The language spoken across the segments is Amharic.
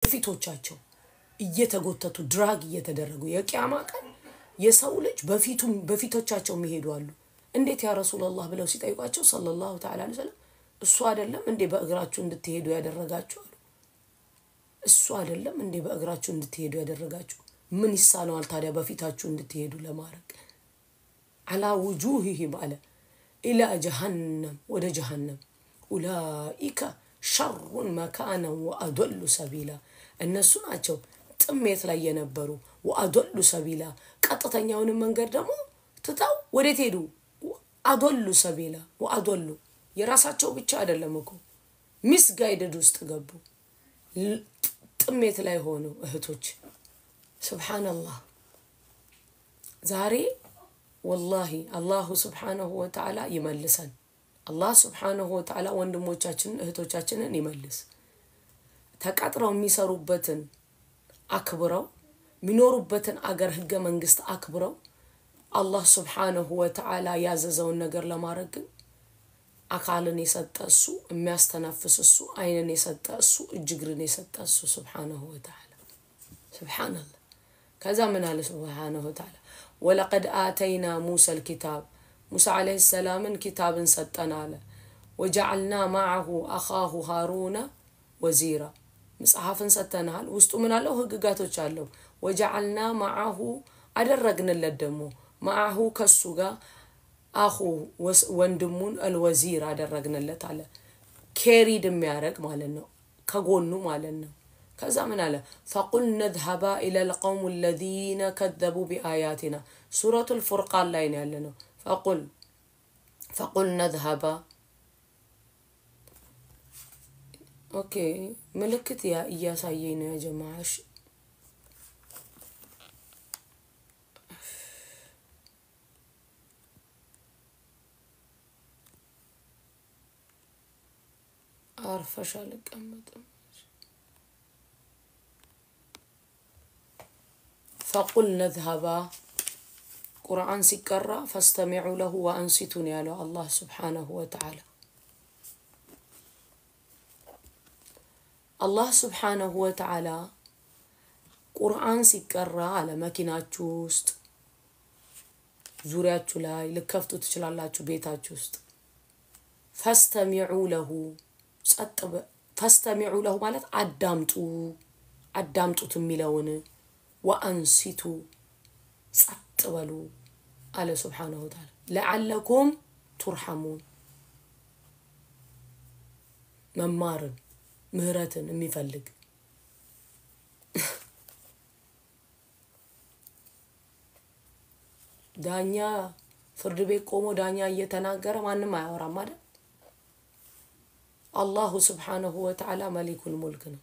በፊቶቻቸው እየተጎተቱ ድራግ እየተደረጉ የቅያማ ቀን የሰው ልጅ በፊቱም በፊቶቻቸው የሚሄዱ አሉ። እንዴት ያ ረሱላላህ ብለው ሲጠይቋቸው ሰለላሁ ተዓላ ዐለይሂ ወሰለም እሱ አይደለም እንዴ በእግራችሁ እንድትሄዱ ያደረጋችሁ አሉ። እሱ አይደለም እንዴ በእግራችሁ እንድትሄዱ ያደረጋችሁ? ምን ይሳነዋል ታዲያ በፊታችሁ እንድትሄዱ ለማድረግ? አላ ውጁህህም አለ ኢላ ጀሃነም ወደ ጀሃነም ኡላኢከ ሸሩን መካነን ወአዶሉ ሰቢላ እነሱ ናቸው ጥሜት ላይ የነበሩ ወአዶሉ ሰቢላ ቀጥተኛውንም መንገድ ደግሞ ትተው ወዴት ሄዱ? አዶሉ ሰቢላ ወአዶሉ የራሳቸው ብቻ አይደለም እኮ ሚስ ጋይደድ ውስጥ ገቡ። ጥሜት ላይ ሆኑ እህቶች። ስብሓነላህ ዛሬ ወላሂ አላሁ ስብሓነሁ ወተዓላ ይመልሰን። አላህ ስብሓነሁ ወተዓላ ወንድሞቻችንን እህቶቻችንን ይመልስ። ተቀጥረው የሚሰሩበትን አክብረው የሚኖሩበትን አገር ህገ መንግስት አክብረው አላህ ስብሓነሁ ወተዓላ ያዘዘውን ነገር ለማድረግ ግን አካልን የሰጠ እሱ፣ የሚያስተነፍስ እሱ፣ አይንን የሰጠ እሱ፣ እጅ እግርን የሰጠ እሱ ስብሓነሁ ወተዓላ ስብሓነላህ። ከዛ ምን አለ ስብሓነሁ ወተዓላ ወለቀድ አተይና ሙሳ ልኪታብ ሙሳ ዓለይሂ ሰላምን ኪታብን ሰጠን አለ። ወጀዓልና ማዓሁ አኻሁ ሃሩነ ወዚራ መጽሐፍን ሰጥተናል። ውስጡ ምን አለው? ህግጋቶች አለው። ወጀዓልና ማዓሁ አደረግንለት ደግሞ ማዓሁ ከሱ ጋር አሁ ወንድሙን አልወዚር አደረግንለት አለ። ኬሪድ የሚያደርግ ማለት ነው፣ ከጎኑ ማለት ነው። ከዛ ምን አለ? ፈቁል ነዝሀባ ኢላ ልቀውም ለዚነ ከዘቡ ቢአያቲና ሱረቱ ልፉርቃን ላይ ነው ያለ ነው። ፈቁል ፈቁል ነዝሀባ ኦኬ፣ ምልክት እያሳየኝ ነው ያጀማሽ አርፈሽ አልቀመጥም። ፈቁል ነዝሀባ ቁርአን ሲቀራ ፈስተሚዑ ለሁ ወአንሲቱን ያለው አላህ ስብሓነሁ ወተዓላ። አላህ ስብሓነሁ ወተዓላ ቁርአን ሲቀራ አለ መኪናችሁ ውስጥ ዙሪያችሁ ላይ ልከፍቱ ትችላላችሁ፣ ቤታችሁ ውስጥ ፈስተሚዑ ለሁ ጸጥ ፈስተሚዑ ለሁ ማለት አዳምጡ አዳምጡት የሚለውን ወአንሲቱ ጸጥ በሉ አለ ስብሓነሁ ወተዓላ ለዓለኩም ቱርሐሙን መማርን ምህረትን የሚፈልግ ዳኛ ፍርድ ቤት ቆሞ ዳኛ እየተናገረ ማንም አያወራም አይደል? አላሁ ስብሓነሁ ወተዓላ መሊኩል ሙልክ ነው።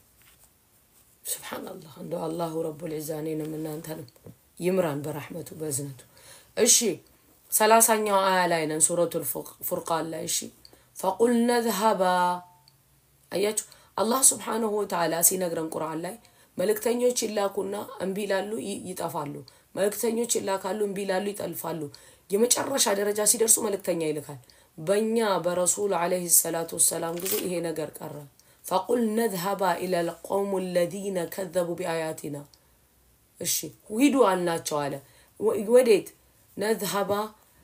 ስብሓንላህ እንደ አላሁ ረቡል ዒዛ እኔንም እናንተንም ይምራን በረሕመቱ በእዝነቱ። እሺ ሰላሳኛው አያ ላይ ነን ሱረቱል ፉርቃን ላይ እሺ ፈቁል ነዝሀባ አያችሁ አላህ ስብሓነሁ ወተዓላ ሲነግረን ቁርአን ላይ መልእክተኞች ይላኩና እምቢ ይላሉ ይጠፋሉ። መልእክተኞች ይላካሉ እምቢ ይላሉ ይጠልፋሉ። የመጨረሻ ደረጃ ሲደርሱ መልእክተኛ ይልካል። በእኛ በረሱል ዓለይሂ ሰላቱ ወሰላም ጊዜ ይሄ ነገር ቀረ። ፈቁል ነዝሀባ ኢላ ልቀውም ለዚነ ከዘቡ ቢአያቲና እሺ ሂዱ አልናቸው አለ። ወዴት ነዝሀባ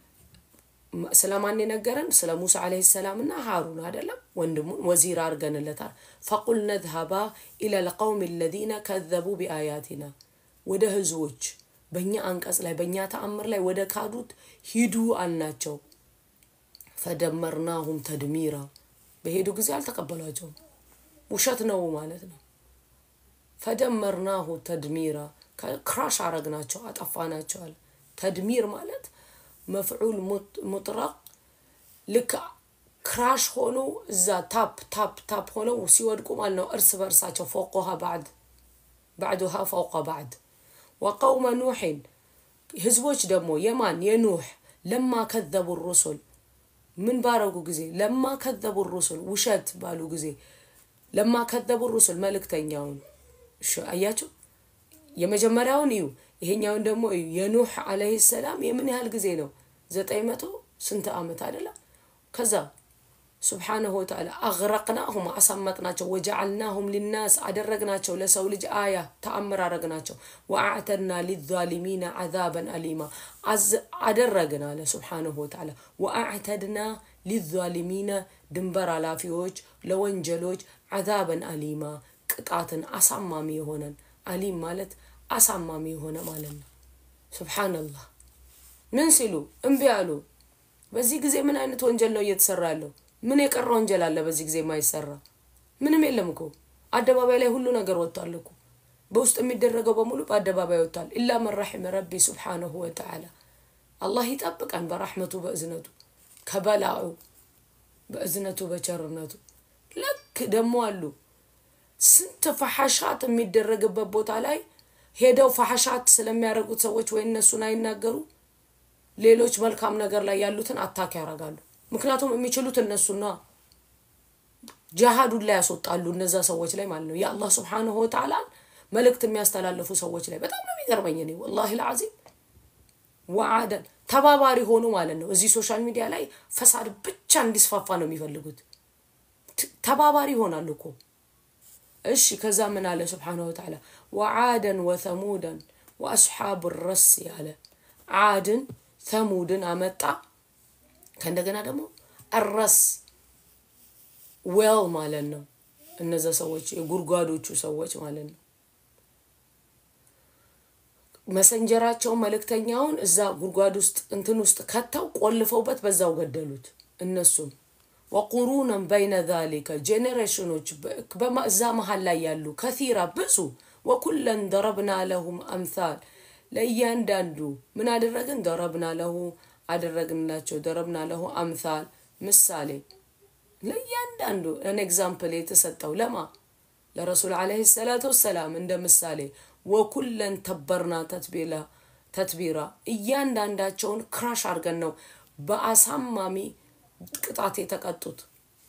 ስለማን የነገረን? ስለ ሙሳ ዓለይሂ ሰላም እና ሃሩን አይደለም ወንድሙን ወዚር አድርገንለታል። ፈቁል ነዝሀባ ኢላ ልቀውም ለዚነ ከዘቡ ቢአያቲና ወደ ህዝቦች በእኛ አንቀጽ ላይ በእኛ ተአምር ላይ ወደ ካዱት ሂዱ አልናቸው። ፈደመርናሁም ተድሚራ በሄዱ ጊዜ አልተቀበሏቸውም። ውሸት ነው ማለት ነው። ፈደመርናሁ ተድሚራ ክራሽ አረግናቸው፣ አጠፋናቸው አለ። ተድሚር ማለት መፍዑል ሙጥረቅ ልክ ክራሽ ሆኖ እዛ ታፕ ታፕ ታፕ ሆነው ሲወድቁ ማለት ነው። እርስ በእርሳቸው ፎቆሃ ባዕድ ባዕዱሃ ፈውቀ ባዕድ ወቀውመ ኑሕን ህዝቦች ደግሞ የማን የኑሕ ለማ ከዘቡ ሩሱል ምን ባረጉ ጊዜ ለማ ከዘቡ ሩሱል ውሸት ባሉ ጊዜ ለማ ከዘቡ ሩሱል መልእክተኛውን አያቸው። የመጀመሪያውን እዩ፣ ይሄኛውን ደግሞ እዩ። የኑሕ አለይሂ ሰላም የምን ያህል ጊዜ ነው? ዘጠኝ መቶ ስንት ዓመት አይደለም? ከዛ ስብሓነሁ ወተዓላ አግረቅናሁም አሳመጥናቸው፣ ወጀዓልናሁም ሊናስ አደረግናቸው፣ ለሰው ልጅ አያ ተአምር አደረግናቸው። ወአዕተድና ሊዛሊሚና ዓዛበን አሊማ አደረግን አለ ስብሓነሁ ወተዓላ። ወአዕተድና ሊዛሊሚና ድንበር ኃላፊዎች ለወንጀሎች ዓዛበን አሊማ ቅጣትን አሳማሚ የሆነን አሊም ማለት አሳማሚ የሆነ ማለት ነው። ሱብሓነላህ ምን ሲሉ እምቢ አሉ። በዚህ ጊዜ ምን አይነት ወንጀል ነው እየተሰራ ያለው? ምን የቀረ ወንጀል አለ በዚህ ጊዜ የማይሰራ? ምንም የለም እኮ አደባባይ ላይ ሁሉ ነገር ወጥቷል እኮ በውስጥ የሚደረገው በሙሉ በአደባባይ ወጥቷል። ኢላ መን ረሒመ ረቢ ሱብሓነሁ ወተዓላ አላህ ይጠብቀን በራሕመቱ በእዝነቱ ከበላኡ በእዝነቱ በቸርነቱ። ልክ ደግሞ አሉ ስንት ፈሐሻት የሚደረግበት ቦታ ላይ ሄደው ፈሐሻት ስለሚያደርጉት ሰዎች ወይ እነሱን አይናገሩ ሌሎች መልካም ነገር ላይ ያሉትን አታክ ያደርጋሉ። ምክንያቱም የሚችሉት እነሱና ጃሃዱን ላይ ያስወጣሉ እነዛ ሰዎች ላይ ማለት ነው። የአላህ ስብሓንሁ ወተዓላን መልእክት የሚያስተላልፉ ሰዎች ላይ በጣም ነው የሚገርመኝ እኔ ወላሂ ልዓዚም ወዓደን ተባባሪ ሆኑ ማለት ነው። እዚህ ሶሻል ሚዲያ ላይ ፈሳድ ብቻ እንዲስፋፋ ነው የሚፈልጉት። ተባባሪ ይሆናሉ እኮ እሺ። ከዛ ምን አለ ስብሓንሁ ወተዓላ ወዓደን ወተሙደን ወአስሓብ ረስ ያለ ዓድን ተሙድን አመጣ። ከእንደገና ደግሞ እረስ ዌል ማለት ነው። እነዛ ሰዎች የጉድጓዶቹ ሰዎች ማለት ነው። መሰንጀራቸውን መልእክተኛውን እዛ ጉድጓድ ውስጥ እንትን ውስጥ ከተው ቆልፈውበት በዛው ገደሉት። እነሱም ወቁሩነን በይነ ዛሊከ ጄኔሬሽኖች እዛ መሀል ላይ ያሉ ከቲራ ብዙ ወኩለን ደረብና ለሁም አምሳል ለእያንዳንዱ ምን አደረግን? ደረብና ለሁ አደረግንላቸው። ደረብና ለሁ አምሳል ምሳሌ ለእያንዳንዱ እን ኤግዛምፕል የተሰጠው ለማ ለረሱል ዓለይሂ ሰላቱ ወሰላም እንደ ምሳሌ ወኩለን ተበርና ተትቢላ ተትቢራ እያንዳንዳቸውን ክራሽ አድርገን ነው በአሳማሚ ቅጣት የተቀጡት።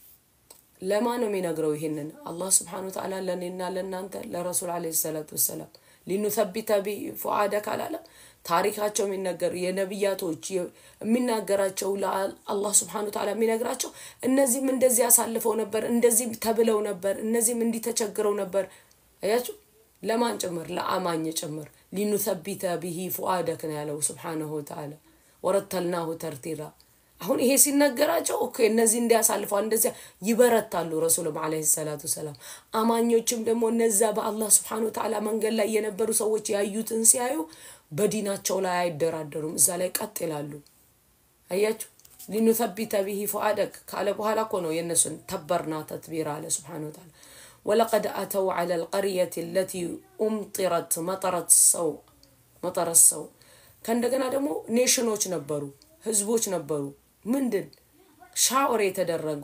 ለማ ነው የሚነግረው ይሄንን አላህ ስብሓነሁ ወተዓላ ለእኔና ለእናንተ ለረሱል ዓለይሂ ሰላቱ ወሰላም ሊኑሰቢተ ቢ ፉአደክ አላለም። ታሪካቸው የሚነገር የነቢያቶች የሚናገራቸው አላህ ስብሓነሁ ወተዓላ የሚነግራቸው እነዚህም እንደዚህ አሳልፈው ነበር፣ እንደዚህም ተብለው ነበር፣ እነዚህም እንዲህ ተቸግረው ነበር። አያችሁ፣ ለማን ጭምር? ለአማኝ ጭምር። ሊኑሰቢተ ቢሂ ፉአደክ ነው ያለው ስብሓነሁ ወተዓላ። ወረተልናሁ ተርቲራ አሁን ይሄ ሲነገራቸው ኦኬ እነዚህ እንዲያሳልፈዋል እንደዚያ ይበረታሉ። ረሱልም ዓለይሂ ሰላቱ ሰላም አማኞችም ደግሞ እነዛ በአላህ ስብሓነ ወተዓላ መንገድ ላይ የነበሩ ሰዎች ያዩትን ሲያዩ በዲናቸው ላይ አይደራደሩም፣ እዛ ላይ ቀጥ ይላሉ። አያችሁ ሊኑሰቢተ ቢሂ ፉአደክ ካለ በኋላ እኮ ነው የእነሱን ተበርና ተትቢራ አለ ስብሓነ ወተዓላ ወለቀድ አተው ዐለ ልቀርየት ለቲ ኡምጢረት መጠረት ሰው መጠረት ሰው ከእንደገና ደግሞ ኔሽኖች ነበሩ፣ ህዝቦች ነበሩ ምንድን ሻወር የተደረጉ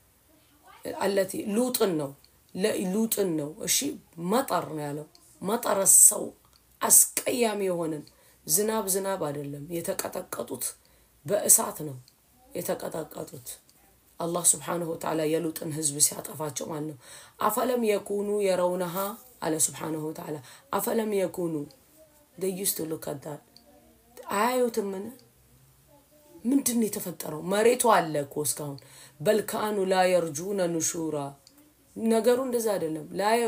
አለቲ ሉጥን ነው ሉጥን ነው። እሺ መጠር ነው ያለው። መጠረ ሰው አስቀያሚ የሆነን ዝናብ ዝናብ አይደለም የተቀጠቀጡት በእሳት ነው የተቀጠቀጡት። አላህ ስብሓነሁ ወተዓላ የሉጥን ህዝብ ሲያጠፋቸው ማለት ነው። አፈለም የኩኑ የረውነሃ አለ ስብሓነሁ ወተዓላ አፈለም የኩኑ ደዩስቱ ሉከዳል አያዩትምን? ምንድን ነው የተፈጠረው? መሬቱ አለ እኮ እስካሁን በልካኑ ላ የርጁነ ኑሹራ ነገሩ እንደዛ አይደለም።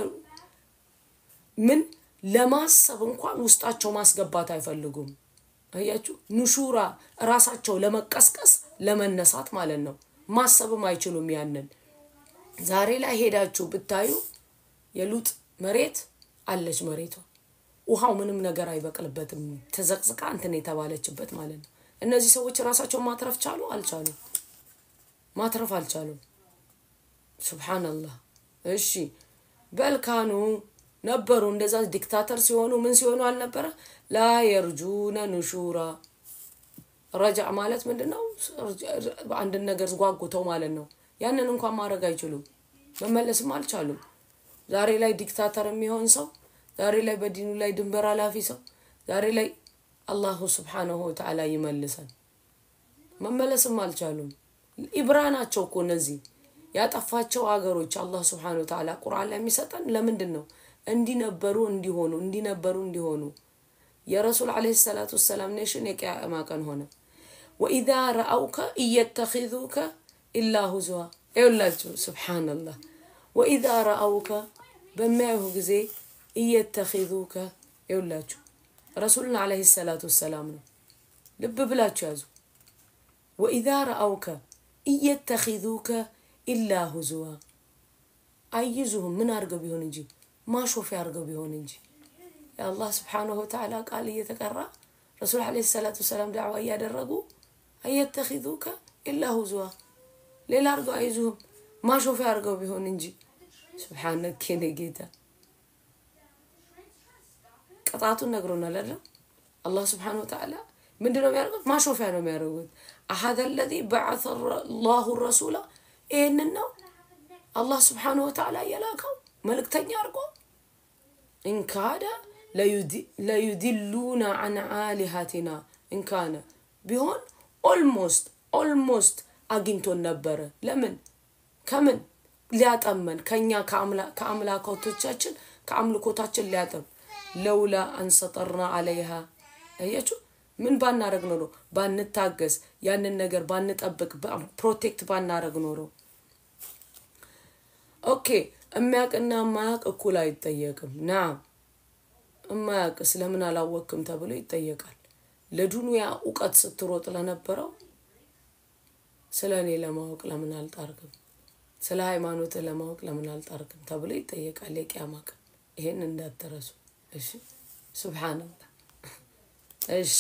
ምን ለማሰብ እንኳን ውስጣቸው ማስገባት አይፈልጉም። አያችሁ፣ ኑሹራ ራሳቸው ለመቀስቀስ ለመነሳት ማለት ነው። ማሰብም አይችሉም። ያንን ዛሬ ላይ ሄዳችሁ ብታዩ የሉጥ መሬት አለች መሬቷ ውሃው ምንም ነገር አይበቅልበትም። ተዘቅዝቃ እንትን የተባለችበት ማለት ነው። እነዚህ ሰዎች ራሳቸውን ማትረፍ ቻሉ? አልቻሉም። ማትረፍ አልቻሉም። ሱብሓነላህ። እሺ በልካኑ ነበሩ እንደዛ ዲክታተር ሲሆኑ ምን ሲሆኑ አልነበረ? ላ የርጁነ ኑሹራ ረጃዕ ማለት ምንድን ነው? አንድን ነገር ጓጉተው ማለት ነው። ያንን እንኳን ማድረግ አይችሉም። መመለስም አልቻሉም። ዛሬ ላይ ዲክታተር የሚሆን ሰው ዛሬ ላይ በዲኑ ላይ ድንበር ኃላፊ ሰው ዛሬ ላይ አላሁ ስብሓነሁ ወተዓላ ይመልሰን። መመለስም አልቻሉም። ኢብራ ናቸው እኮ እነዚህ ያጠፋቸው አገሮች አላህ ስብሓነሁ ወተዓላ ቁርአን ላይ የሚሰጠን ለምንድን ነው? እንዲነበሩ እንዲሆኑ እንዲነበሩ እንዲሆኑ የረሱል ዓለይሂ ሰላቱ ወሰላም ኔሽን የቅያማ ቀን ሆነ። ወኢዛ ረአውከ እየተኺዙከ ኢላ ሁዝዋ ይውላችሁ ስብሓንላህ ወኢዛ ረአውከ በሚያዩህ ጊዜ እየተኪዙከ ይውላችሁ ረሱልን ዓለይሂ ሰላቱ ወሰላም ነው። ልብ ብላችሁ ያዙ። ወኢዛ ረአውከ እየተኪዙከ ኢላ ሁዝዋ አይዙህም ምን አድርገው ቢሆን እንጂ ማሾፊያ አድርገው ቢሆን እንጂ የአላህ ስብሓንሁ ወተዓላ ቃል እየተቀራ ረሱል ዓለይሂ ሰላቱ ወሰላም ዳዕዋ እያደረጉ አየተኪዙከ ኢላ ሁዝዋ ሌላ አድርገው አይዙህም ማሾፊያ አድርገው ቢሆን እንጂ ስብሓነክ የኔ ጌታ ቅጣቱን ነግሮናል አይደል? አላህ ስብሓነሁ ወተዓላ ምንድን ነው የሚያደርጉት? ማሾፊያ ነው የሚያደርጉት። አሀደ ለዚ በዓተ ላሁ ረሱላ ይህንን ነው አላህ ስብሓነሁ ወተዓላ የላከው መልእክተኛ አድርጎ እንካደ ለዩድሉና አን አሊሃቲና እንካነ ቢሆን ኦልሞስት ኦልሞስት አግኝቶን ነበረ። ለምን ከምን ሊያጠመን ከኛ ከአምላኮቶቻችን ከአምልኮታችን ሊያጠም ለውላ አንሰጠርና አለይሃ አያችሁ ምን ባናረግ ኖሮ ባንታገስ ያንን ነገር ባንጠብቅ ፕሮቴክት ባናረግ ኖሮ ኦኬ የሚያውቅና የማያውቅ እኩል አይጠየቅም ናም እማያውቅ ስለምን አላወቅም ተብሎ ይጠየቃል ለዱንያ እውቀት ስትሮጥ ለነበረው ስለ እኔ ለማወቅ ለምን አልጣርክም ስለ ሃይማኖት ለማወቅ ለምን አልጣርክም ተብሎ ይጠየቃል የቅያማ ቀን ይሄን እንዳትረሱ እሺ ሱብሓነላህ እሺ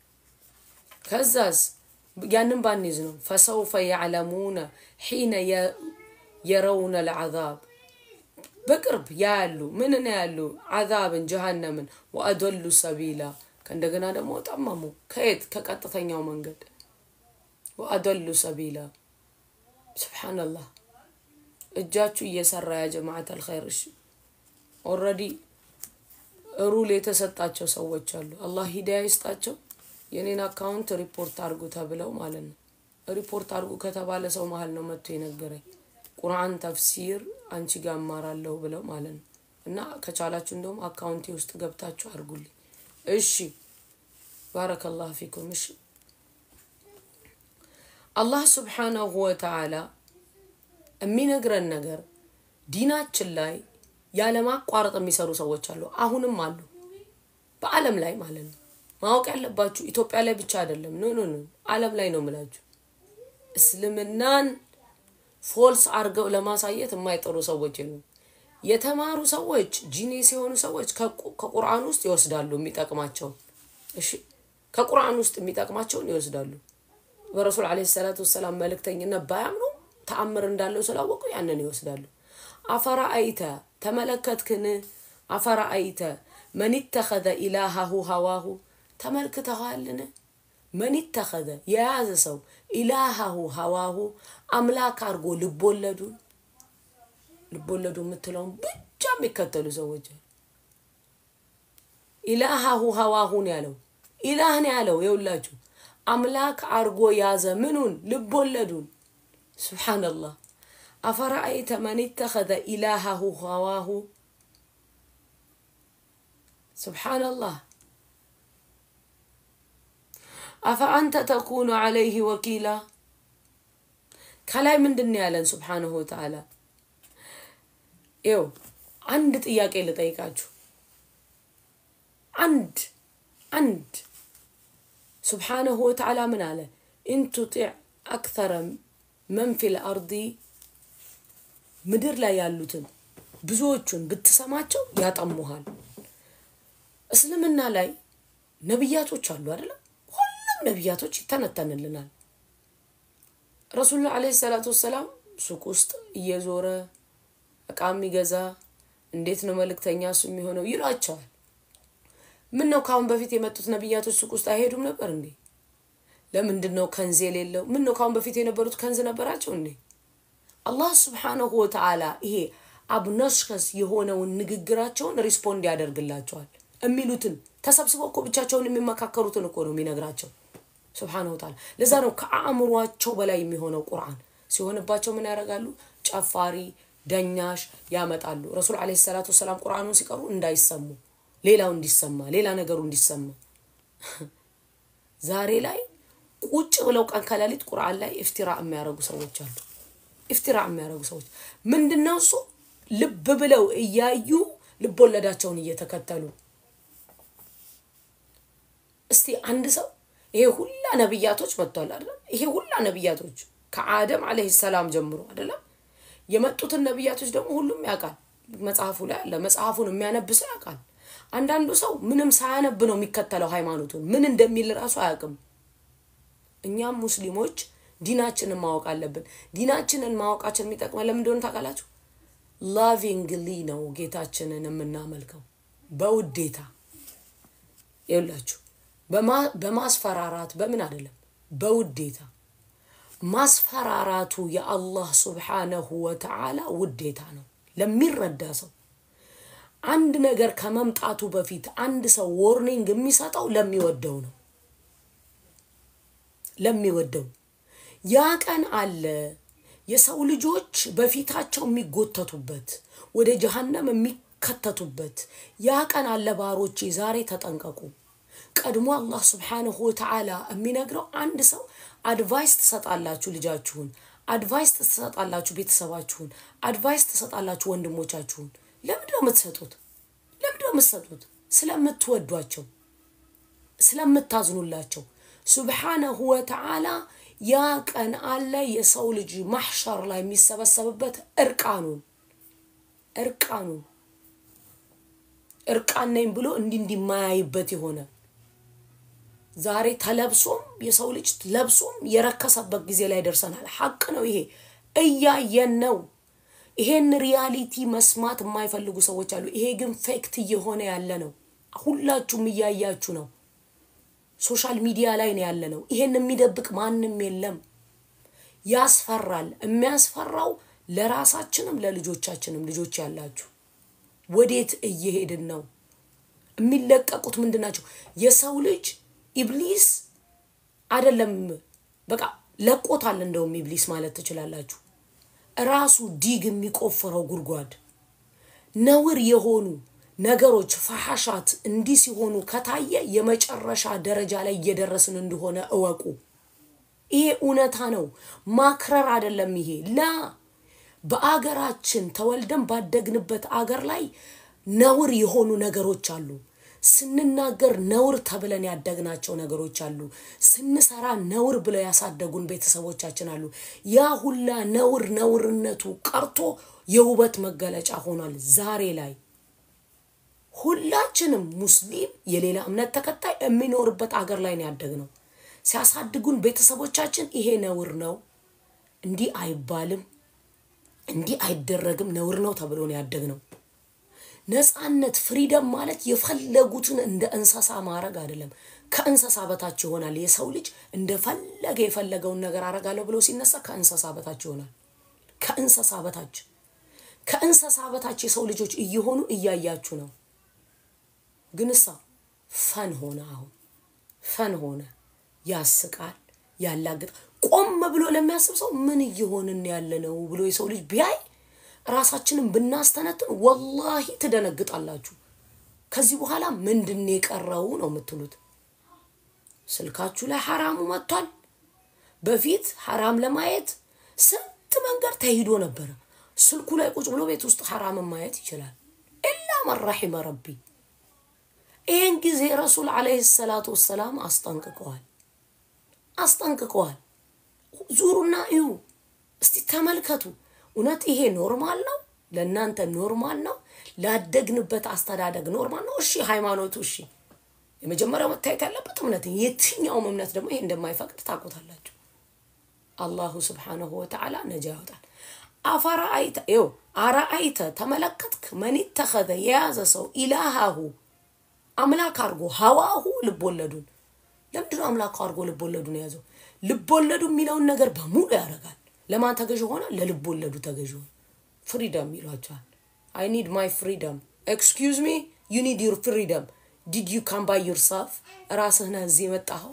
ከዛስ ያንን ባንይዝ ነው ፈሰውፈ ያዕለሙነ ሒነ የረውነ ልዓዛብ በቅርብ ያያሉ ምንን ያሉ ዓዛብን ጀሃነምን ወአደሉ ሰቢላ ከእንደገና ደግሞ ጠመሙ ከየት ከቀጥተኛው መንገድ ወአደሉ ሰቢላ ስብሓንላህ እጃችሁ እየሰራ ያ ጀማዓት አልኸይር እሺ ኦረዲ ሩል የተሰጣቸው ሰዎች አሉ አላህ ሂዳያ ይስጣቸው የኔን አካውንት ሪፖርት አድርጉ ተብለው ማለት ነው ሪፖርት አድርጉ ከተባለ ሰው መሀል ነው መጥቶ የነገረኝ ቁርአን ተፍሲር አንቺ ጋር እማራለሁ ብለው ማለት ነው እና ከቻላችሁ እንደውም አካውንቴ ውስጥ ገብታችሁ አድርጉልኝ እሺ ባረከላሁ ፊኩም እሺ አላህ ስብሓናሁ ወተዓላ የሚነግረን ነገር ዲናችን ላይ ያለማቋረጥ የሚሰሩ ሰዎች አሉ አሁንም አሉ በአለም ላይ ማለት ነው ማወቅ ያለባችሁ ኢትዮጵያ ላይ ብቻ አይደለም ኖ ኖ ኖ አለም ላይ ነው ምላችሁ እስልምናን ፎልስ አድርገው ለማሳየት የማይጠሩ ሰዎች የሉም የተማሩ ሰዎች ጂኒስ የሆኑ ሰዎች ከቁርአን ውስጥ ይወስዳሉ የሚጠቅማቸውን እሺ ከቁርአን ውስጥ የሚጠቅማቸውን ይወስዳሉ በረሱል አለ ሰላቱ ወሰላም መልእክተኝነት ባያምኑ ተአምር እንዳለው ስላወቁ ያንን ይወስዳሉ አፈራ አይተ ተመለከትክን አፈራ አይተ መን ተኸዘ ኢላሃሁ ሀዋሁ ተመልክተዋልን መን ተኸዘ የያዘ ሰው ኢላሃሁ ሀዋሁ አምላክ አድርጎ ልቦለዱ ልቦለዱ የምትለውን ብቻ የሚከተሉ ሰዎች ኢላሃሁ ሀዋሁን ያለው ኢላህን ያለው የውላችሁ አምላክ አርጎ ያዘ ምኑን ልቦለዱን ስብሓንላህ አፈራአይተ መን ተኸዘ ኢላሃሁ ሀዋሁ ስብሓንላህ አፈአንተ ተኩኑ ዓለይህ ወኪላ ከላይ ምንድን ያለን ስብሓንሁ ወተዓላ ይው አንድ ጥያቄ ልጠይቃችሁ አንድ አንድ ስብሓንሁ ወተዓላ ምን አለ ኢንቱጢዕ አክተረ መን ፊል አርዲ ምድር ላይ ያሉትን ብዙዎቹን ብትሰማቸው ያጠሙሃል እስልምና ላይ ነቢያቶች አሉ አይደለም ሁሉም ነቢያቶች ይተነተንልናል ረሱሉ አለ ሰላቱ ወሰላም ሱቅ ውስጥ እየዞረ እቃ የሚገዛ እንዴት ነው መልእክተኛ እሱ የሚሆነው ይሏቸዋል ምን ነው ካሁን በፊት የመጡት ነቢያቶች ሱቅ ውስጥ አይሄዱም ነበር እንዴ ለምንድን ነው ከንዝ የሌለው ምን ነው ካሁን በፊት የነበሩት ከንዝ ነበራቸው እንዴ አላህ ስብሓነሁ ወተዓላ ይሄ አብነሽከስ የሆነውን ንግግራቸውን ሪስፖንድ ያደርግላቸዋል የሚሉትን ተሰብስበው እኮ ብቻቸውን የሚመካከሩትን እኮ ነው የሚነግራቸው ስብሓነሁ ወተዓላ ለዛ ነው ከአእምሯቸው በላይ የሚሆነው ቁርአን ሲሆንባቸው ምን ያደርጋሉ ጨፋሪ ደኛሽ ያመጣሉ ረሱል አለ ሰላቱ ወሰላም ቁርአኑን ሲቀሩ እንዳይሰሙ ሌላው እንዲሰማ ሌላ ነገሩ እንዲሰማ ዛሬ ላይ ቁጭ ብለው ቀን ከሌሊት ቁርአን ላይ እፍቲራ የሚያደርጉ ሰዎች አሉ ኢፍቲራ የሚያደርጉ ሰዎች ምንድነው እሱ ልብ ብለው እያዩ ልብ ወለዳቸውን እየተከተሉ እስቲ አንድ ሰው ይሄ ሁላ ነብያቶች መጥቷል አይደለም? ይሄ ሁላ ነብያቶች ከአደም አለይሂ ሰላም ጀምሮ አይደለም የመጡትን ነብያቶች ደግሞ ሁሉም ያውቃል። መጽሐፉ ላይ አለ። መጽሐፉን የሚያነብ ሰው ያውቃል። አንዳንዱ ሰው ምንም ሳያነብ ነው የሚከተለው ሃይማኖቱን ምን እንደሚል ራሱ አያውቅም። እኛም ሙስሊሞች ዲናችንን ማወቅ አለብን። ዲናችንን ማወቃችን የሚጠቅመን ለምን እንደሆነ ታውቃላችሁ? ላቪንግሊ ነው ጌታችንን የምናመልከው በውዴታ ይውላችሁ፣ በማስፈራራት በምን አይደለም፣ በውዴታ ማስፈራራቱ የአላህ ሱብሓነሁ ወተዓላ ውዴታ ነው ለሚረዳ ሰው። አንድ ነገር ከመምጣቱ በፊት አንድ ሰው ዎርኒንግ የሚሰጠው ለሚወደው ነው ለሚወደው ያ ቀን አለ የሰው ልጆች በፊታቸው የሚጎተቱበት ወደ ጀሀነም የሚከተቱበት ያ ቀን አለ። ባሮቼ ዛሬ ተጠንቀቁ። ቀድሞ አላህ ስብሓንሁ ወተዓላ የሚነግረው አንድ ሰው አድቫይስ ትሰጣላችሁ ልጃችሁን፣ አድቫይስ ትሰጣላችሁ ቤተሰባችሁን፣ አድቫይስ ትሰጣላችሁ ወንድሞቻችሁን። ለምንድን ነው የምትሰጡት? ለምንድን ነው የምትሰጡት? ስለምትወዷቸው፣ ስለምታዝኑላቸው ሱብሓነሁ ወተዓላ ያ ቀን አለ የሰው ልጅ ማሕሸር ላይ የሚሰበሰብበት እርቃኑን እርቃኑን እርቃን ነኝ ብሎ እንዲህ እንዲህ የማያይበት የሆነ ዛሬ ተለብሶም የሰው ልጅ ለብሶም የረከሰበት ጊዜ ላይ ደርሰናል። ሐቅ ነው ይሄ፣ እያየን ነው። ይሄን ሪያሊቲ መስማት የማይፈልጉ ሰዎች አሉ። ይሄ ግን ፌክት እየሆነ ያለ ነው። ሁላችሁም እያያችሁ ነው። ሶሻል ሚዲያ ላይ ነው ያለ ነው። ይሄን የሚደብቅ ማንም የለም። ያስፈራል። የሚያስፈራው ለራሳችንም ለልጆቻችንም። ልጆች ያላችሁ ወዴት እየሄድን ነው? የሚለቀቁት ምንድን ናቸው? የሰው ልጅ ኢብሊስ አይደለም በቃ ለቆታል። እንደውም ኢብሊስ ማለት ትችላላችሁ። ራሱ ዲግ የሚቆፍረው ጉድጓድ ነውር የሆኑ ነገሮች ፈሐሻት እንዲህ ሲሆኑ ከታየ የመጨረሻ ደረጃ ላይ እየደረስን እንደሆነ እወቁ። ይሄ እውነታ ነው፣ ማክረር አይደለም። ይሄ ላ በአገራችን ተወልደን ባደግንበት አገር ላይ ነውር የሆኑ ነገሮች አሉ። ስንናገር ነውር ተብለን ያደግናቸው ነገሮች አሉ። ስንሰራ ነውር ብለው ያሳደጉን ቤተሰቦቻችን አሉ። ያ ሁላ ነውር ነውርነቱ ቀርቶ የውበት መገለጫ ሆኗል ዛሬ ላይ ሁላችንም ሙስሊም የሌላ እምነት ተከታይ የሚኖርበት አገር ላይ ነው ያደግነው። ሲያሳድጉን ቤተሰቦቻችን ይሄ ነውር ነው፣ እንዲህ አይባልም፣ እንዲህ አይደረግም፣ ነውር ነው ተብሎ ነው ያደግነው። ነፃነት ፍሪደም ማለት የፈለጉትን እንደ እንስሳ ማድረግ አይደለም። ከእንስሳ በታች ይሆናል። የሰው ልጅ እንደፈለገ የፈለገውን ነገር አረጋለሁ ብሎ ሲነሳ ከእንስሳ በታች ይሆናል። ከእንስሳ በታች ከእንስሳ በታች የሰው ልጆች እየሆኑ እያያችሁ ነው። ግን እሳ ፈን ሆነ። አሁን ፈን ሆነ። ያስቃል፣ ያላግጣል። ቆም ብሎ ለሚያስብ ሰው ምን እየሆንን ያለ ነው ብሎ የሰው ልጅ ቢያይ ራሳችንን ብናስተነትን ወላሂ ትደነግጣላችሁ። ከዚህ በኋላ ምንድን የቀረው ነው የምትሉት። ስልካችሁ ላይ ሐራሙ መጥቷል። በፊት ሐራም ለማየት ስንት መንገድ ተሂዶ ነበረ። ስልኩ ላይ ቁጭ ብሎ ቤት ውስጥ ሐራምን ማየት ይችላል። ኢላ መን ረሒመ ረቢ ይህን ጊዜ ረሱል ዓለይሂ ሰላቱ ወሰላም አስጠንቅቀዋል አስጠንቅቀዋል። ዙሩና እዩ እስቲ ተመልከቱ። እውነት ይሄ ኖርማል ነው? ለእናንተ ኖርማል ነው? ላደግንበት አስተዳደግ ኖርማል ነው? እሺ ሃይማኖቱ እሺ፣ የመጀመሪያው መታየት ያለበት እምነት፣ የትኛውም እምነት ደግሞ ይሄ እንደማይፈቅድ ታውቁታላችሁ። አላሁ ስብሓነሁ ወተዓላ ነጃ ያወጣል። አፈራአይተ ይው አረአይተ ተመለከትክ፣ መን ተኸዘ የያዘ ሰው ኢላሃሁ አምላክ አድርጎ ሀዋሁ ልቦለዱን ለምንድነው አምላክ አድርጎ ልቦለዱን የያዘው? ልቦለዱ የሚለውን ነገር በሙሉ ያደርጋል። ለማን ተገዥ ሆነ? ለልቦለዱ ተገዥ ሆነ። ፍሪደም ይሏቸዋል። አይ ኒድ ማይ ፍሪደም ኤክስኪውዝ ሚ ዩ ኒድ ዩር ፍሪደም ዲድ ዩ ካም ባይ ዩርሰልፍ ራስህ ነህ እዚህ የመጣኸው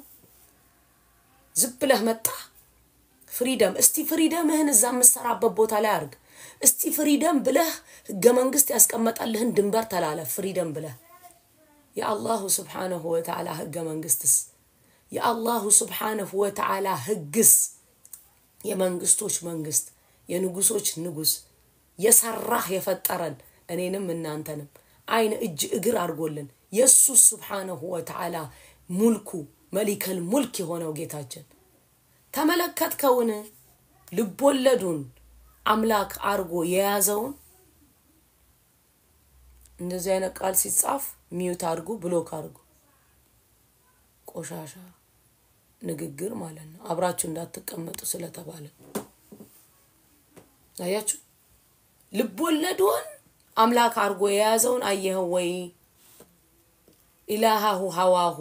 ዝም ብለህ መጣህ ፍሪደም እስቲ ፍሪደምህን እዛ የምሰራበት ቦታ ላይ አድርግ እስቲ ፍሪደም ብለህ ህገ መንግስት ያስቀመጠልህን ድንበር ተላለፍ ፍሪደም ብለህ የአላሁ ስብሓነሁ ወተዓላ ህገ መንግስትስ የአላሁ ስብሓነሁ ወተዓላ ህግስ የመንግስቶች መንግስት የንጉሶች ንጉስ የሰራህ የፈጠረን እኔንም እናንተንም አይን እጅ እግር አድርጎልን የእሱ ስብሓነሁ ወተዓላ ሙልኩ መሊከል ሙልክ የሆነው ጌታችን ተመለከትከውን ልቦለዱን አምላክ አርጎ የያዘውን እንደዚህ አይነት ቃል ሲጻፍ ሚዩት አድርጉ ብሎክ አድርጉ ቆሻሻ ንግግር ማለት ነው አብራችሁ እንዳትቀመጡ ስለተባለ አያችሁ ልቦለዱን አምላክ አርጎ የያዘውን አየኸው ወይ ኢላሃሁ ሀዋሁ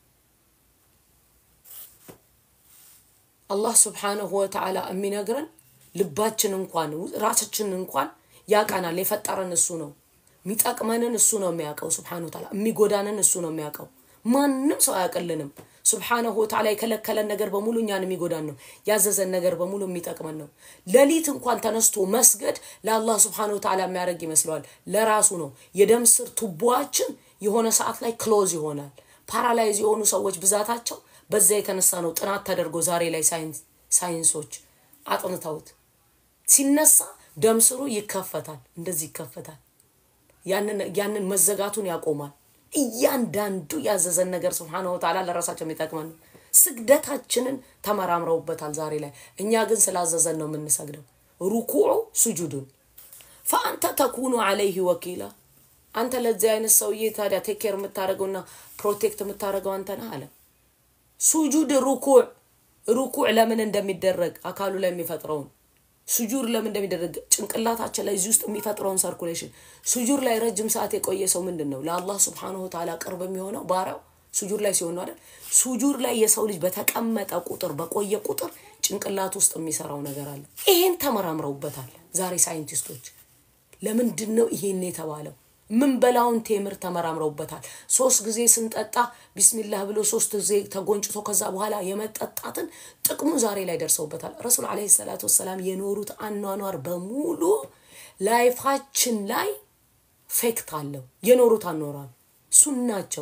አላህ ስብሓንሁ ወተዓላ የሚነግረን ልባችን እንኳን ራሳችን እንኳን ያቀናል የፈጠረን እሱ ነው የሚጠቅመንን እሱ ነው የሚያውቀው ስብሓን ወተዓላ የሚጎዳንን እሱ ነው የሚያውቀው ማንም ሰው አያውቅልንም ስብሓነሁ ወተዓላ የከለከለን ነገር በሙሉ እኛን የሚጎዳን ነው ያዘዘን ነገር በሙሉ የሚጠቅመን ነው ሌሊት እንኳን ተነስቶ መስገድ ለአላህ ስብሓን ወተዓላ የሚያደርግ ይመስለዋል ለራሱ ነው የደም ስር ቱቦዋችን የሆነ ሰዓት ላይ ክሎዝ ይሆናል ፓራላይዝ የሆኑ ሰዎች ብዛታቸው በዛ የተነሳ ነው ጥናት ተደርጎ ዛሬ ላይ ሳይንሶች አጥንተውት ሲነሳ ደም ስሩ ይከፈታል እንደዚህ ይከፈታል ያንን መዘጋቱን ያቆማል እያንዳንዱ ያዘዘን ነገር ስብሓነ ወተዓላ ለራሳቸው የሚጠቅመን ነው ስግደታችንን ተመራምረውበታል ዛሬ ላይ እኛ ግን ስላዘዘን ነው የምንሰግደው ሩኩዑ ሱጁዱን ፈአንተ ተኩኑ አለይህ ወኪላ አንተ ለዚህ አይነት ሰውዬ ታዲያ ቴኬር የምታደርገውና ፕሮቴክት የምታደርገው አንተ ነህ አለ ሱጁድ ሩኩዕ ሩኩዕ ለምን እንደሚደረግ አካሉ ላይ የሚፈጥረውን ሱጁር ለምን እንደሚደረግ ጭንቅላታችን ላይ እዚህ ውስጥ የሚፈጥረውን ሰርኩሌሽን ሱጁር ላይ ረጅም ሰዓት የቆየ ሰው ምንድን ነው ለአላህ ስብሓንሁ ተዓላ ቅርብ የሚሆነው ባሪያው ሱጁር ላይ ሲሆን ነው አይደል ሱጁር ላይ የሰው ልጅ በተቀመጠ ቁጥር በቆየ ቁጥር ጭንቅላት ውስጥ የሚሰራው ነገር አለ ይሄን ተመራምረውበታል ዛሬ ሳይንቲስቶች ለምንድን ነው ይሄን የተባለው ምን በላውን ቴምር ተመራምረውበታል ሶስት ጊዜ ስንጠጣ ቢስሚላህ ብሎ ሶስት ጊዜ ተጎንጭቶ ከዛ በኋላ የመጠጣትን ጥቅሙ ዛሬ ላይ ደርሰውበታል ረሱል አለ ሰላት ወሰላም የኖሩት አኗኗር በሙሉ ላይፋችን ላይ ፌክት አለው የኖሩት አኖራል ሱናቸው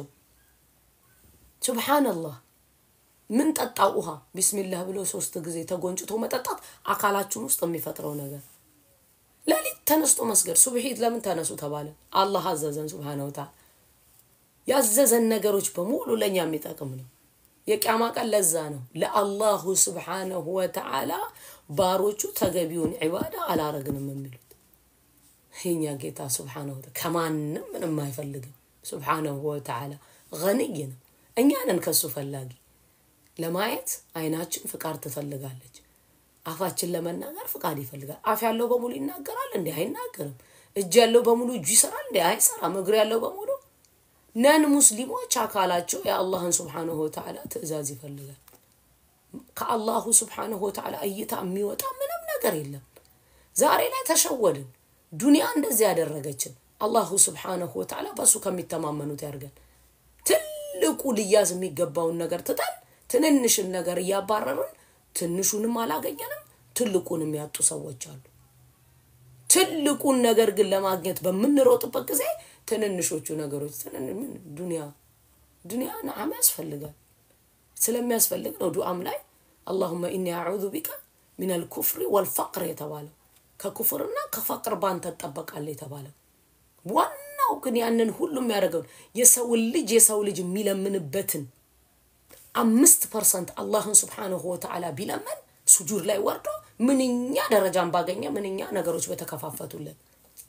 ሱብሓነላህ ምን ጠጣው ውሃ ቢስሚላህ ብሎ ሶስት ጊዜ ተጎንጭቶ መጠጣት አካላችን ውስጥ የሚፈጥረው ነገር ሌሊት ተነስቶ መስገድ ሱብሒት ለምን ተነሱ ተባለ አላህ አዘዘን ስብሓነ ወተዓላ ያዘዘን ነገሮች በሙሉ ለእኛ የሚጠቅም ነው የቅያማ ቀን ለዛ ነው ለአላሁ ስብሓነሁ ወተዓላ ባሮቹ ተገቢውን ዒባዳ አላረግንም የሚሉት የኛ ጌታ ስብሓነሁ ወተዓላ ከማንም ምንም አይፈልግም ስብሓነሁ ወተዓላ ገንይ ነው እኛንን ከሱ ፈላጊ ለማየት አይናችን ፍቃድ ትፈልጋለች አፋችን ለመናገር ፍቃድ ይፈልጋል አፍ ያለው በሙሉ ይናገራል እንዲ አይናገርም እጅ ያለው በሙሉ እጁ ይሰራል እንዲ አይሰራም እግር ያለው በሙሉ ነን ሙስሊሞች አካላቸው የአላህን ስብሓንሁ ወተዓላ ትእዛዝ ይፈልጋል ከአላሁ ስብሓንሁ ወተዓላ እይታ የሚወጣ ምንም ነገር የለም ዛሬ ላይ ተሸወድን ዱንያ እንደዚህ ያደረገችን አላሁ ስብሓንሁ ወተዓላ በእሱ ከሚተማመኑት ያርገን ትልቁ ልያዝ የሚገባውን ነገር ትተን ትንንሽን ነገር እያባረርን ትንሹንም አላገኘንም ትልቁንም ያጡ ሰዎች አሉ ትልቁን ነገር ግን ለማግኘት በምንሮጥበት ጊዜ ትንንሾቹ ነገሮች ዱንያ ዱንያ ነዓም ያስፈልጋል ስለሚያስፈልግ ነው ዱዓም ላይ አላሁመ ኢኒ አዑዙ ቢከ ሚን አልኩፍሪ ወልፈቅር የተባለው ከኩፍርና ከፈቅር ባንተ ትጠበቃለህ የተባለው ዋናው ግን ያንን ሁሉ የሚያደርገውን የሰውን ልጅ የሰው ልጅ የሚለምንበትን አምስት ፐርሰንት አላህን ስብሓንሁ ወተዓላ ቢለመን ሱጁድ ላይ ወርዶ ምንኛ ደረጃን ባገኘ ምንኛ ነገሮች በተከፋፈቱልን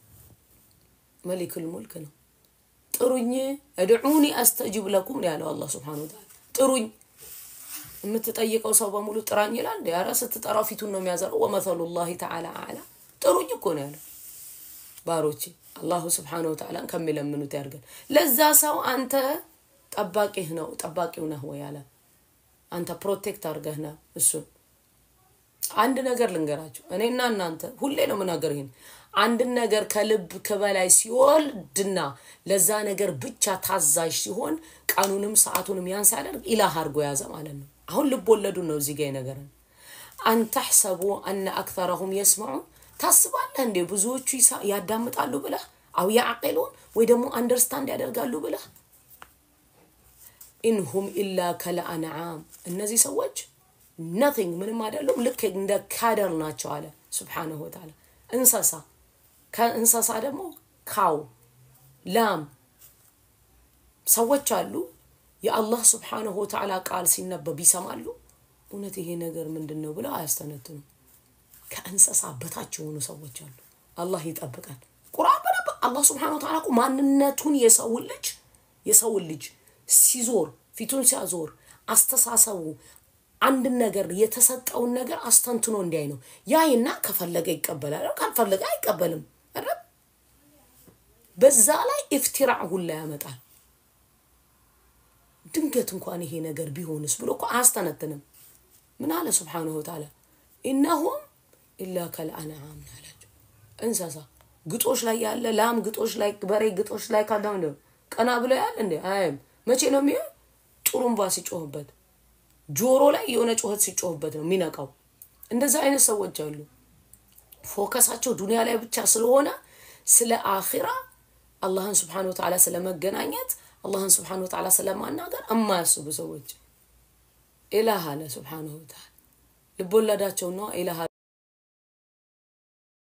መሊክል ሙልክ ነው ጥሩኝ እድዑኒ አስተጅብ ለኩም ነው ያለው አላህ ስብሓን ወተዓላ ጥሩኝ የምትጠይቀው ሰው በሙሉ ጥራኝ ይላል እንዲ ኧረ ስትጠራው ፊቱን ነው የሚያዘረው ወመሰሉ ላህ ተዓላ አዕላ ጥሩኝ እኮ ነው ያለው ባሮቼ አላሁ ስብሓን ወተዓላን ከሚለምኑት ያርገን ለዛ ሰው አንተ ጠባቂህ ነው ጠባቂው ነህ ወይ አለ አንተ ፕሮቴክት አድርገህ ነህ እሱን አንድ ነገር ልንገራችሁ እኔና እናንተ ሁሌ ነው ምናገር ይህን አንድን ነገር ከልብ ከበላይ ሲወልድና ለዛ ነገር ብቻ ታዛዥ ሲሆን ቀኑንም ሰዓቱንም ያን ሲያደርግ ኢላህ አድርጎ ያዘ ማለት ነው አሁን ልብ ወለዱ ነው እዚህ ጋ ነገርን አንተሕሰቡ አነ አክተረሁም የስማዑን ታስባለህ እንዴ ብዙዎቹ ያዳምጣሉ ብለህ አው ያዕቂሉን ወይ ደግሞ አንደርስታንድ ያደርጋሉ ብለህ ኢንሁም ኢላ ከለአንዓም እነዚህ ሰዎች ነቲንግ ምንም አይደሉም ልክ እንደ ካደር ናቸው አለ ስብሓነሁ ወተዓላ። እንስሳ ከእንስሳ ደግሞ ካው፣ ላም ሰዎች አሉ የአላህ ስብሓነሁ ወተዓላ ቃል ሲነበብ ይሰማሉ። እውነት ይሄ ነገር ምንድን ነው ብለው አያስተነትኑም። ከእንስሳ በታች የሆኑ ሰዎች አሉ። አላህ ይጠብቃል። ቁርአን በነበር አላህ ስብሓነሁ ወተዓላ እኮ ማንነቱን የሰውን ልጅ የሰውን ልጅ ሲዞር ፊቱን ሲያዞር አስተሳሰቡ አንድን ነገር የተሰጠውን ነገር አስተንትኖ እንዲያይ ነው። ያይና ከፈለገ ይቀበላል፣ ካልፈለገ አይቀበልም። አይደል? በዛ ላይ ኢፍቲራዕ ሁላ ያመጣል። ድንገት እንኳን ይሄ ነገር ቢሆንስ ብሎ እኮ አያስተነትንም። ምን አለ ስብሓነሁ ወተዓላ ኢነሁም ኢላ ከልአንዓም አላቸው። እንስሳ ግጦሽ ላይ ያለ ላም ግጦሽ ላይ በሬ ግጦሽ ላይ ካለ ቀና ብሎ ያለ እንዴ አያይም። መቼ ነው የሚሆን? ጥሩምባ ሲጮህበት ጆሮ ላይ የሆነ ጩኸት ሲጮህበት ነው የሚነቃው። እንደዚህ አይነት ሰዎች አሉ። ፎከሳቸው ዱንያ ላይ ብቻ ስለሆነ ስለ አኺራ አላህን ስብሓነሁ ወተዓላ ስለመገናኘት አላህን ስብሓነሁ ወተዓላ ስለማናገር እማያስቡ ሰዎች ኢላህ አለ ስብሓነሁ ወተዓላ ልቦለዳቸው ነው ኢላህ